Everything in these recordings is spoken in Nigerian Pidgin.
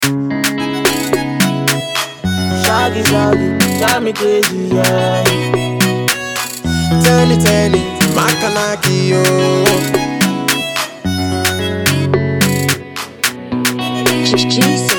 Shaggy, shaggy, drive me crazy, yeah. Tell it, tell it, Makanaki, yo. Jesus.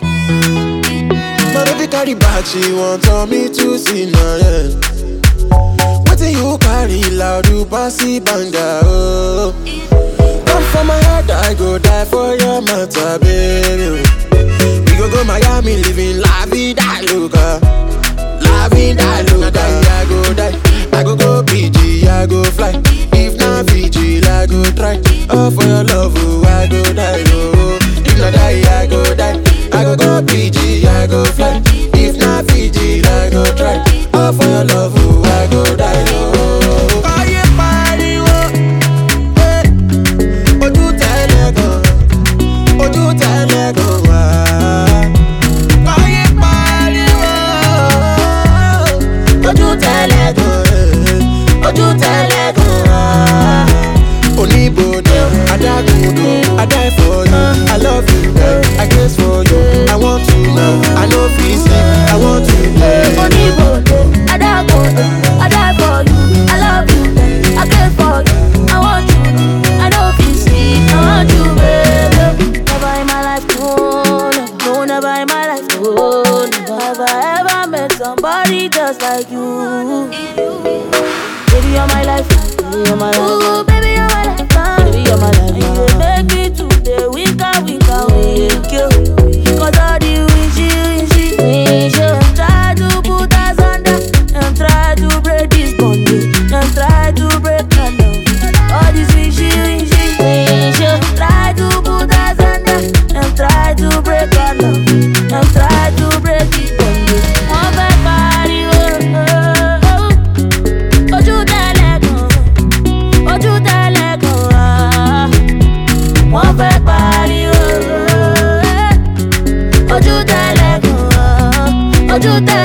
My baby carry back, she want on me to see now, yeah. Wetin you carry loud, you bossy banga, oh. Come for my head, I go die for your matter, baby. We go go Miami, living la vida loca. La vida loca, I go die. I go go PG, I go fly. If not Fiji, I go try. Oh, for your love, oh, I go die, oh. If not die, I go die. I go go PG, I go fly. If not Fiji, I go try. Oh, for your love, oh, I go die, oh. Ayé pariwo, eh. Ojú tẹ́lẹ̀ gan, ojú tẹ́lẹ̀ gan wá. Ayé pariwo, ojú tẹ́lẹ̀ gan, eh. ojú tẹ́lẹ̀ gan wá. Oníbodè, adágúndò, I die for you, I love you, eh. I guess for you, I want to now, I no fit sleep, I want to play. Oníbodè, adágúndò, I die for you, I love you, I care for you, I want you, I no fit sleep, I want you, baby. Never in my life, no, no, no, never in my life, no, never have I ever met somebody just like you. Baby, you're my life, baby, you're my life. Ooh, baby, you're my life, baby, you're my life. You dey make me today, weaker, weaker, weak, you. Cause all the wishy, wishy, wishy. Try to put us under, and try to break this bondage, and try to break our love. All this wishy, wishy, wishy. Try to put us under, and try to break our love, and try to break this bondage. One bad body, oh, oh, oh. Ojú tẹ́lẹ̀ gan, ojú tẹ́lẹ̀ gan wá. Wọ́n fẹ́ pariwo. eh. Ojú tẹ́lẹ̀ gan, ojú tẹ́lẹ̀